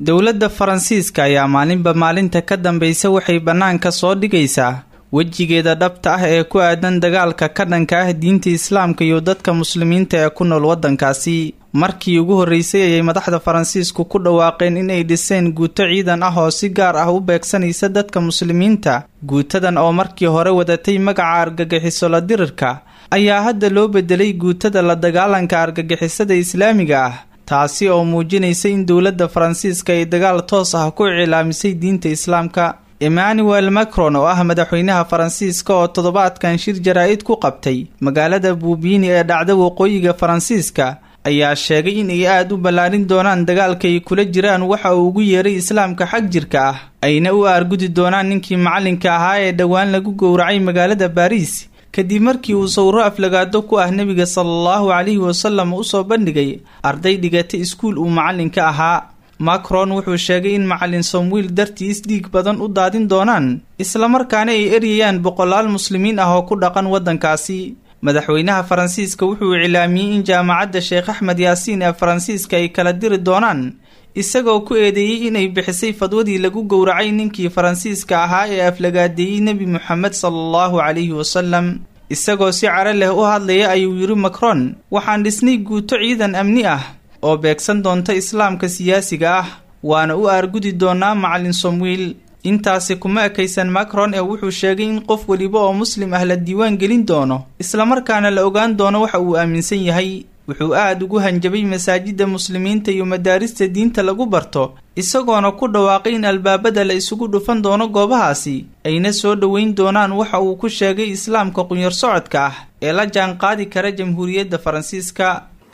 dowladda faransiiska ayaa maalinba maalinta ka dambaysa waxay bannaanka soo dhigaysaa wejigeeda dhabta ah ee ku aadan dagaalka ka dhanka ah diinta islaamka iyo dadka muslimiinta ee ku nool waddankaasi markii ugu horreysay ayay madaxda faransiisku ku dhawaaqeen inay dhiseen guuto ciidan ah oo si gaar ah u beegsanaysa dadka muslimiinta guutadan oo markii hore wadatay magaca argagixiso la dirirka ayaa hadda loo bedelay guutada la dagaalanka argagixisada islaamiga ah taasi oo muujinaysa in dowladda faransiiska ay dagaal toos ah ku icilaamisay diinta islaamka emmanuel macron oo ah madaxweynaha faransiiska oo toddobaadkan shir jaraa-id ku qabtay magaalada buubiini ee dhacda waqooyiga faransiiska ayaa sheegay in ay aada u ballaarin doonaan dagaalka ay kula jiraan waxa uu ugu yeeray islaamka xag jirka ah ayna u aargudi doonaan ninkii macalinka ahaa ee dhowaan lagu gowracay magaalada baariis kadib markii uu sawiro aflagaado ku ah nebiga salaallahu calayhi wasalam usoo bandhigay arday dhigata iskuul uu macalinka ahaa macron wuxuu sheegay in macalin somwiil dartiis dhiig badan u daadin doonaan islamarkaana ay eryayaan boqolaal muslimiin ah oo ku dhaqan waddankaasi madaxweynaha faransiiska wuxuu iclaamiyey in jaamacadda sheekh axmed yaasiin ee faransiiska ay kala diri doonaan isagoo ku eedeeyey inay bixisay fadwadii lagu gowracay ninkii faransiiska ahaa ee aflagaadeeyey nebi moxamed salaallahu calayhi wasalam isagoo si caro leh u hadlaya ayuu yidhi macron waxaan dhisnay guuto ciidan amni ah oo beegsan doonta islaamka siyaasiga ah waana u aargudi doonaa macalin somwiil intaasi kuma ekaysan macron ee wuxuu sheegay in qof weliba oo muslim ah la diiwaan gelin doono islamarkaana la ogaan doono waxa uu aaminsan yahay wuxuu aada ugu hanjabay masaajidda muslimiinta iyo madaarista diinta lagu barto isagoona ku dhawaaqay in albaabada la isugu dhufan doono goobahaasi ayna soo dhoweyn doonaan waxa uu ku sheegay islaamka qunyar socodka ah ee la jaan qaadi kara jamhuuriyadda faransiiska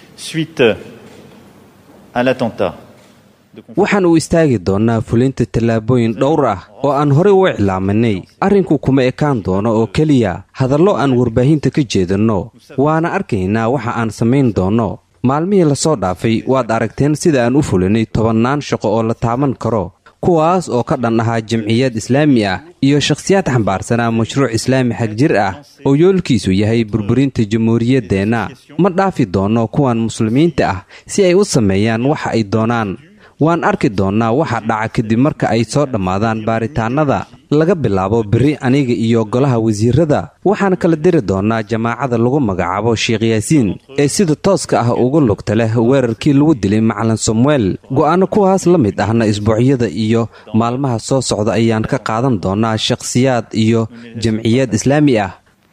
waxaan u istaagi doonnaa fulinta tallaabooyin dhowr ah oo aan horey u iclaaminay arrinku kuma ekaan doono oo keliya hadallo aan warbaahinta ka jeedinno waana arkaynaa waxa aan samayn doonno maalmihii lasoo dhaafay waad aragteen sida aan u fulinay tobannaan shaqo oo la taaban karo kuwaas oo ka dhan ahaa jamciyad islaami ah iyo shakhsiyaad xambaarsanaa mashruuc islaami xag jir ah oo yoolkiisu yahay burburinta jamhuuriyaddeenna ma dhaafi doonno kuwan muslimiinta ah si ay u sameeyaan waxa ay doonaan waan arki doonnaa waxa dhaca kadib marka ay soo dhammaadaan baaritaannada laga bilaabo berri aniga iyo golaha wasiirada waxaan kala diri doonnaa jamaacada lagu magacaabo sheekh yaasiin ee sida tooska ah uga lugta leh weerarkii lagu dilay macalin samuel go'aano kuwaas la mid ahna isbuucyada iyo maalmaha soo socda ayaan ka qaadan doonnaa shakhsiyaad iyo jamciyad islaami ah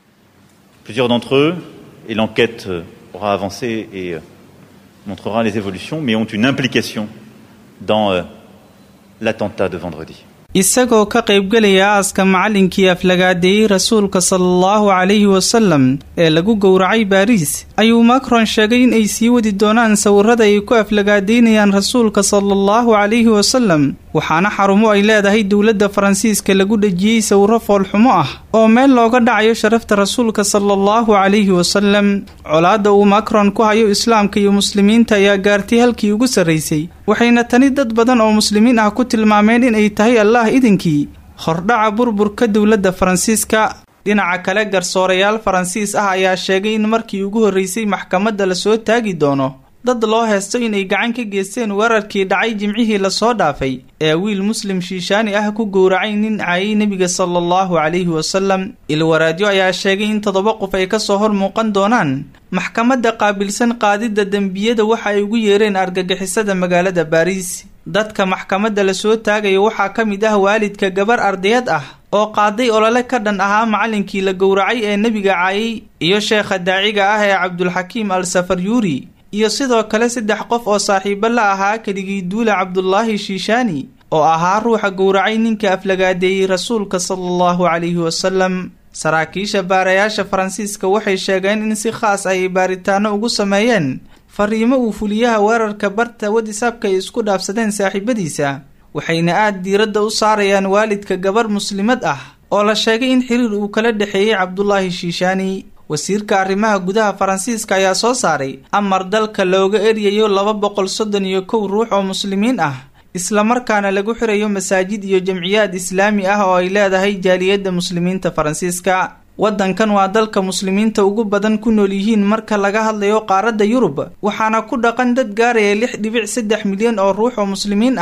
montrera les évolutions, mais ont une implication dans euh, l'attentat de vendredi. isagoo ka qaybgelaya aaska macallinkii aflagaadeeyey rasuulka salaallahu calayhi wasalam ee lagu gowracay baariis ayuu macron sheegay in ay sii wadi doonaan sawirada ay ku aflagaadeynayaan rasuulka salaallahu calayhi wasalam waxaana xarumo ay leedahay dowladda faransiiska lagu dhejiyey sawiro foolxumo ah oo meel looga dhacayo sharafta rasuulka salaallahu calayhi wasalam colaadda uu macron ku hayo islaamka iyo muslimiinta ayaa gaartay halkii ugu sarraysay waxayna tani dad badan oo muslimiin ah ku tilmaameen inay tahay allah idinkii hordhaca burburka dowladda faransiiska dhinaca kale garsoorayaal faransiis ah ayaa sheegay in markii ugu horreysay maxkamadda lasoo taagi doono dad loo heesto inay gacan ka geysteen weerarkii dhacay jimcihii lasoo dhaafay ee wiil muslim shiishaani ah ku gowracay nin caayay nebiga sala allahu calayhi wasalam ilwaraadyo ayaa sheegay in toddoba qof ay kasoo hor muuqan doonaan maxkamadda qaabilsan qaadidda dembiyada waxa ay ugu yeereen argagixisada magaalada baariis dadka maxkamadda lasoo taagaya waxaa ka mid ah waalidka gabar ardayad ah oo qaaday olole ka dhan ahaa macallinkii la gowracay ee nebiga caayay iyo sheekha daaciga ah ee cabdulxakiim al safaryuuri iyo sidoo kale saddex qof oo saaxiibo la ahaa keligii duula cabdulaahi shiishaani oo ahaa ruuxa gowracay ninka aflagaadeeyey rasuulka sala allahu calayhi wasalam saraakiisha baarayaasha faransiiska waxay sheegeen in si khaas ay baaritaano ugu sameeyeen fariimo uu fuliyaha weerarka barta wadisaabka ay isku dhaafsadeen saaxiibadiisa waxayna aada diiradda u saarayaan waalidka gabar muslimad ah oo la sheegay in xiriir uu kala dhexeeyey cabdulaahi shiishaani wasiirka arrimaha gudaha faransiiska ayaa soo saaray amar dalka looga eryayo laba boqol soddon iyo kow ruux oo muslimiin ah islamarkaana lagu xirayo masaajid iyo jamciyaad islaami ah oo ay leedahay jaaliyadda muslimiinta faransiiska waddankan waa dalka muslimiinta ugu badan ku nool yihiin marka laga hadlayo qaaradda yurub waxaana ku dhaqan dad gaaraya lix dhibic saddex milyan oo ruux oo muslimiin ah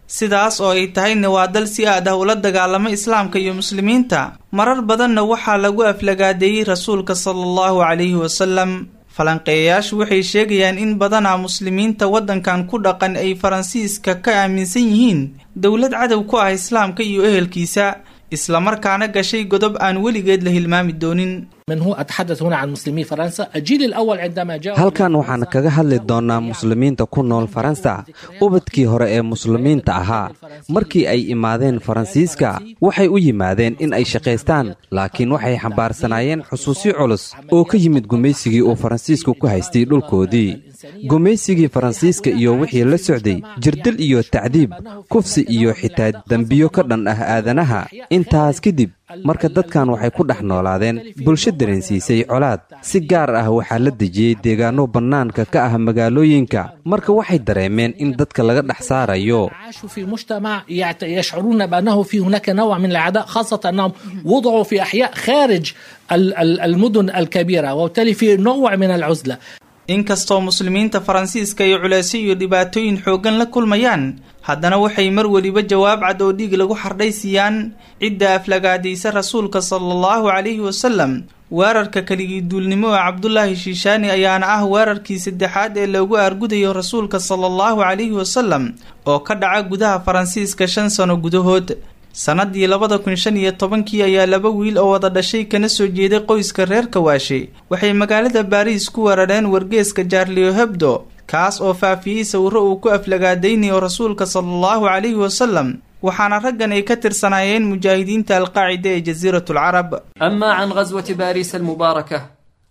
sidaas oo ay tahayna waa dal si aad ah ula dagaalamo islaamka iyo muslimiinta marar badanna waxaa lagu aflagaadeeyey rasuulka sala allahu calayhi wasalam falanqeeyayaashu waxay sheegayaan in badanaa muslimiinta waddankan ku dhaqan ay faransiiska ka aaminsan yihiin dowlad cadow ku ah islaamka iyo ehelkiisa islamarkaana gashay godob aan weligeed la hilmaami doonin من هو أتحدث هنا عن مسلمي فرنسا الجيل الأول عندما جاء halkan waxaan kaga hadli doonnaa muslimiinta ku nool faransa ubadkii hore ee muslimiinta ahaa markii ay imaadeen faransiiska waxay u yimaadeen in ay shaqaystaan laakiin waxay xambaarsanaayeen xusuusyo culus oo ka yimid gumaysigii uu faransiisku ku haystay dhulkoodii gumaysigii faransiiska iyo wixii la socday jirdil iyo tacdiib kufsi iyo xitaa dembiyo ka dhan ah aadanaha intaas kadib marka dadkan waxay ku dhex noolaadeen bulsho dareensiisay colaad si gaar ah waxaa la dejiyey deegaanno bannaanka ka ah magaalooyinka marka waxay dareemeen in dadka laga dhex saarayo عاشوا في مجتمع يعت- يشعرون بأنه في هناك نوع من العداء خاصة أنهم وضعوا في أحياء خارج ال- ال- المدن الكبيرة وبالتالي في نوع من العزلة inkastoo muslimiinta faransiiska ay culeysyo iyo dhibaatooyin xooggan la kulmayaan haddana waxay mar weliba jawaab cad oo dhiig lagu xardhay siiyaan cidda aflagaadaysa rasuulka sala allahu calayhi wasalam weerarka keligii duulnimo ee cabdulaahi shiishaani ayaana ah weerarkii saddexaad ee loogu aargudayo rasuulka sala allahu calayhi wasalam oo ka dhaca gudaha faransiiska shan sano gudahood sannadii labada kun shan iyo tobankii ayaa laba wiil oo wada dhashay kana soo jeeday qoyska reer kawaashe waxay magaalada baariis ku weerareen wargeeska jaarlio hebdo kaas oo faafiyey sawirro uu ku aflagaadaynayo rasuulka sala allahu calayhi wasalam waxaana raggan ay ka tirsanaayeen mujaahidiinta alqaacida ee jasiiratu alcarab أما عن غزوة باريس المباركة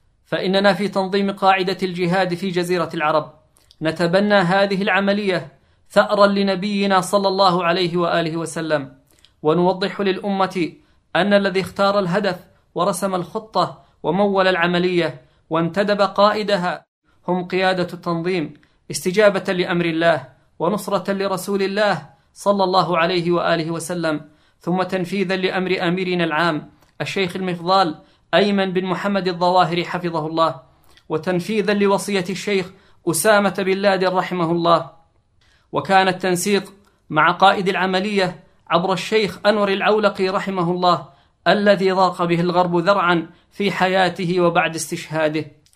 فإننا في تنظيم قاعدة الجهاد في جزيرة العرب نتبنى هذه العملية ثأرا لنبينا صلى الله عليه وآله وسلم ونوضح للأمة أن الذي اختار الهدف ورسم الخطة ومول العملية وانتدب قائدها هم قيادة التنظيم استجابة لأمر الله ونصرة لرسول الله صلى الله عليه وآله وسلم ثم تنفيذا لأمر أميرنا العام الشيخ المفضال أيمن بن محمد الظواهري حفظه الله وتنفيذا لوصية الشيخ أسامة بن لادن رحمه الله وكان التنسيق مع قائد العملية عبر الشيخ أنور العولقي رحمه الله الذي ضاق به الغرب ذرعا في حياته وبعد استشهاده